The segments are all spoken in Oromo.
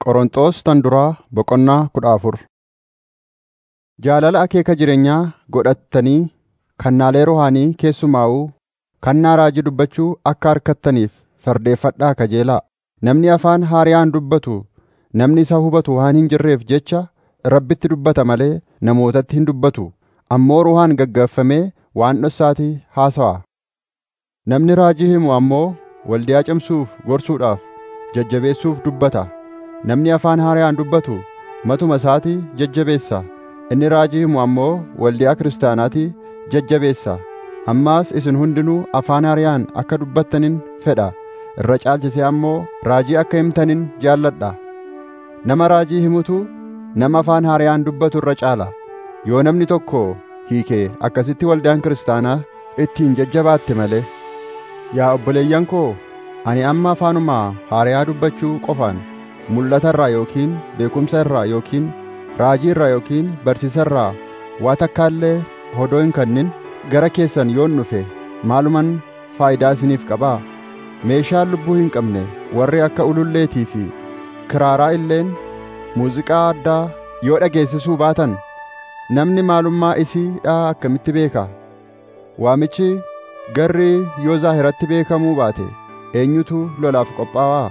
Qorontos tan duraa boqonnaa kudha afur Jaalala akeeka jireenyaa godhattanii kannaalee rohaanii keessumaa'uu kannaa raajii dubbachuu akka argattaniif fardeeffadhaa kajeelaa. Namni afaan haariyaan dubbatu namni isa hubatu waan hin jirreef jecha Rabbitti dubbata malee namootatti hin dubbatu. Ammoo ruhaan gaggeeffamee waan dhossaatti haasawa. Namni raajii himu ammoo waldiyaa cimsuuf gorsuudhaaf jajjabeessuuf dubbata. Namni afaan haariyaan dubbatu matuma isaatii jajjabeessa. Inni raajii himu ammoo waldiyaa kiristaanaatii jajjabeessa. Ammaas isin hundinuu afaan haariyaan akka dubbattanin fedha. Irra caalchisee ammoo raajii akka himtanin jaalladha. Nama raajii himutu nama afaan haariyaan dubbatu irra caala. Yoo namni tokko hiikee akkasitti waldaan kiristaanaa ittiin jajjabaatte malee. Yaa obboleeyyan koo, ani amma afaanuma haariyaa dubbachuu qofaan mul'ata irraa yookiin beekumsa irraa yookiin raajii irraa yookiin barsiisa irraa waa takka illee hodoo hin kennin gara keessan yoon dhufe maaluman faayidaa isiniif qabaa? Meeshaan lubbuu hin qabne warri akka ululleetii fi kiraaraa illeen muuziqaa addaa yoo dhageessisuu baatan namni maalummaa isiidhaa akkamitti beeka? Waamichi garri yoo zaahiratti beekamuu baate eenyutu lolaaf qophaa'aa?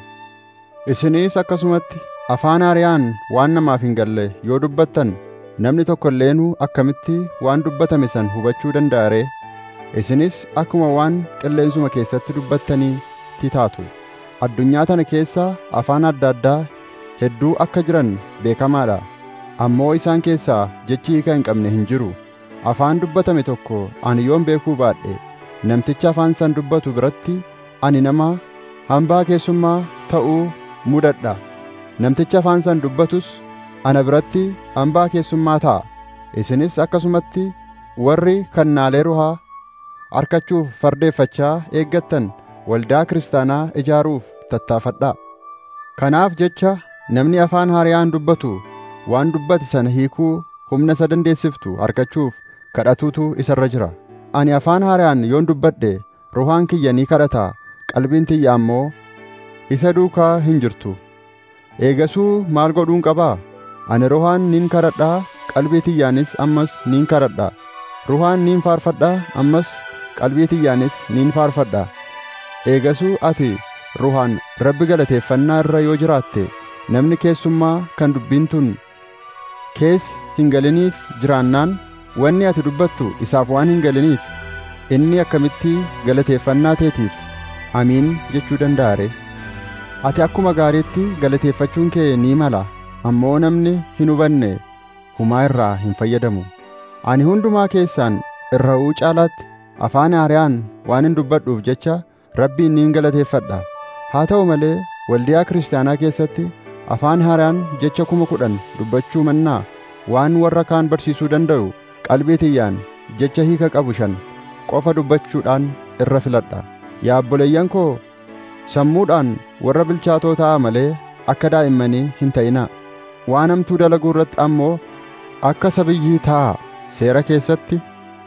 Isinis akkasumatti afaan haariyaan waan namaaf hin galle yoo dubbattan namni tokko illeenuu akkamitti waan dubbatame san hubachuu danda'a ree? Isinis akkuma waan qilleensuma keessatti dubbattaniitti taatu. Addunyaa tana keessa afaan adda addaa hedduu akka jiran beekamaadha. Ammoo isaan keessaa jechi hiika hin qabne hin jiru. Afaan dubbatame tokko ani yoon beekuu baadhe namticha afaan san dubbatu biratti ani nama hambaa keessummaa ta'uu mudadha. Namticha afaan san dubbatus ana biratti hambaa keessummaa ta'a. Isinis akkasumatti warri kannaalee ruhaa arkachuuf fardeeffachaa eeggattan waldaa kiristaanaa ijaaruuf tattaafadhaa. Kanaaf jecha namni afaan haariyaan dubbatu waan dubbate sana hiikuu humna isa dandeessiftu argachuuf kadhatuutu isarra jira. Ani afaan haariyaan yoon dubbadhe ruhaan kiyya ni kadhata qalbiin tiyya ammoo isa duukaa hin jirtu. Eegasuu maal godhuun qabaa? Ani ruhaan nin kadhadhaa qalbii tiyyaanis ammas nin kadhadha. Ruhaan nin faarfadhaa ammas qalbii tiyyaanis nin faarfadha. Eegasuu ati ruhaan Rabbi galateeffannaa irra yoo jiraatte namni keessummaa kan dubbiin tun keessa hin galiniif jiraannaan wanni ati dubbattu isaaf waan hin galiniif inni akkamitti galateeffannaa teetiif amiin jechuu danda'a ree? Ati akkuma gaariitti galateeffachuun kee ni mala ammoo namni hin hubanne humaa irraa hin fayyadamu. Ani hundumaa keessaan irra'uu caalaatti afaan haariyaan waan hin dubbadhuuf jecha Rabbiin niin galateeffadha. Haa ta'u malee waldiyaa kiristaanaa keessatti afaan haaraan jecha kuma kudhan dubbachuu mannaa waan warra kaan barsiisuu danda'u qalbii tiyyaan jecha hiika qabu shan qofa dubbachuudhaan irra filadha. Yaa obboleeyyan koo sammuudhaan warra bilchaatoo ta'a malee akka daa'immanii hin ta'inaa. Waan hamtuu dalaguu irratti ammoo akka sabiyyii ta'a seera keessatti.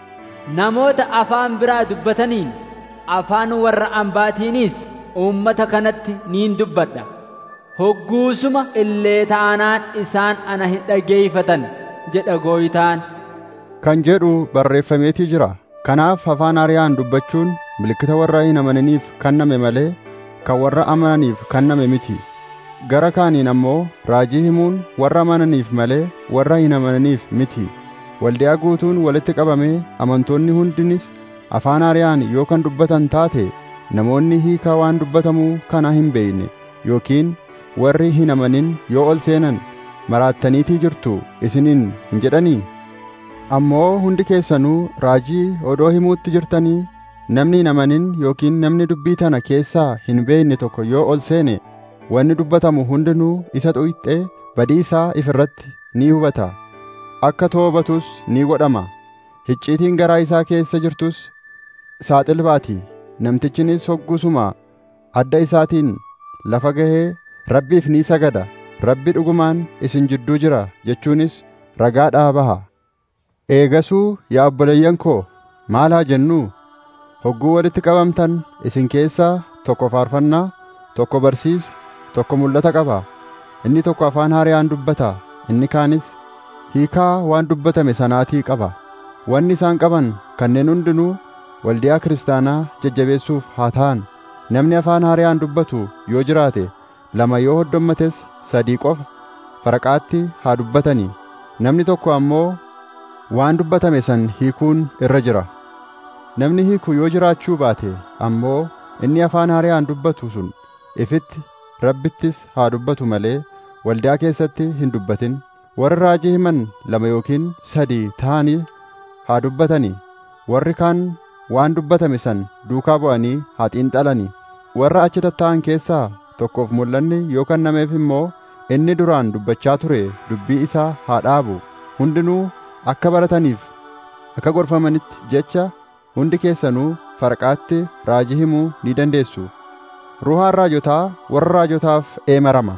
Namoota afaan biraa dubbataniin afaan warra ambaatiinis uummata kanatti niin dubbadha. Hogguusuma illee taanaan isaan ana hin dhageeffatan jedha gooytaan. Kan jedhu barreeffameetii jira. Kanaaf afaan haariyaan dubbachuun milikkita warra hin amananiif kenname malee kan warra amananiif kenname miti. Gara kaaniin ammoo raajii himuun warra amananiif malee warra hin amananiif miti. Waldiyaa guutuun walitti qabamee amantoonni hundinis afaan haariyaan yoo kan dubbatan taate namoonni hiikaa waan dubbatamuu kana hin beekne yookiin warri hin amanin yoo ol seenan maraattaniitii jirtu isiniin hin jedhanii ammoo hundi keessanuu raajii odoo himuutti jirtanii namni hin amanin yookiin namni dubbii tana keessaa hin beekne tokko yoo ol seene wanni dubbatamu hundinuu isa xuyixxee badii isaa ifirratti ni hubata akka toobatus ni godhama hicciitiin garaa isaa keessa jirtus saaxil baati namtichinis hoggusuma adda isaatiin lafa gahee rabbiif ni sagada rabbi dhugumaan isin jidduu jira jechuunis ragaadhaa baha eegasuu yaa obboleeyyan koo maal haa jennuu hogguu walitti qabamtan isin keessaa tokko faarfannaa tokko barsiisa tokko mul'ata qaba inni tokko afaan haaraan dubbata inni kaanis hiikaa waan dubbatame sanaatii qaba wanni isaan qaban kanneen hundinuu waldiyaa kiristaanaa jajjabeessuuf haa ta'an namni afaan haaraan dubbatu yoo jiraate lama yoo hoddommates sadii qofa faraqaatti haa dubbatanii namni tokko ammoo waan dubbatame san hiikuun irra jira namni hiiku yoo jiraachuu baate ammoo inni afaan haaraan dubbatu sun ifitti rabbittis haa dubbatu malee waldaa keessatti hin dubbatin warri raajii himan lama yookiin sadii ta'anii haa dubbatanii warri kaan waan dubbatame san duukaa bu'anii haa xiinxalanii warra achi tatta'an keessaa tokkoof mul'anni yoo kennameef immoo inni duraan dubbachaa ture dubbii isaa haa dhaabu hundinuu akka barataniif akka gorfamanitti jecha hundi keessanuu farqaatti raajii himuu ni dandeessu ruhaan raajotaa warra raajotaaf eemarama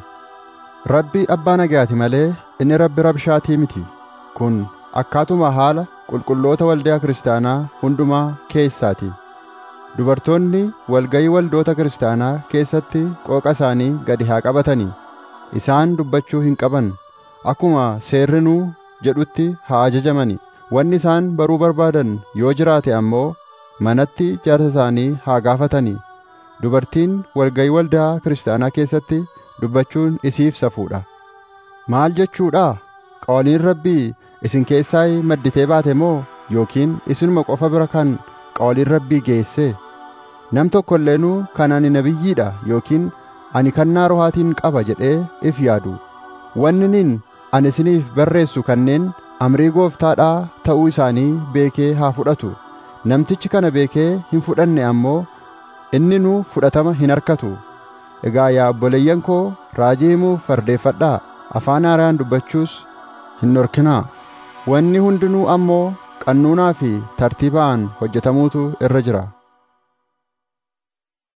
rabbi abbaa nagaati malee inni rabbi rabshaatii miti kun akkaatuma haala qulqulloota waldaa kiristaanaa hundumaa keessaati dubartoonni walgayii waldoota kiristaanaa keessatti qooqa isaanii gadi haa qabatanii isaan dubbachuu hin qaban akkuma seerrinuu jedhutti haa ajajamani wanni isaan baruu barbaadan yoo jiraate ammoo manatti jaarsa isaanii haa gaafatanii dubartiin walgayii waldaa kiristaanaa keessatti dubbachuun isiif safuudha maal jechuudha qawaliin rabbii isin keessaa madditee baate moo yookiin isinuma qofa bira kan qawaliin rabbii geesse nam tokko illeenuu kan ani nabiyyiidha yookiin ani kannaa rohaatiin qaba jedhee if yaadu wanniin ani isiniif barreessu kanneen amrii gooftaadhaa ta'uu isaanii beekee haa fudhatu namtichi kana beekee hin fudhanne ammoo inni nu fudhatama hin harkatu egaa yaa obboleeyyan koo raajii himuuf fardeeffadhaa afaan haaraan dubbachuus hin dhorkinaa wanni hundinuu ammoo qannuunaa fi tartiibaan hojjetamuutu irra jira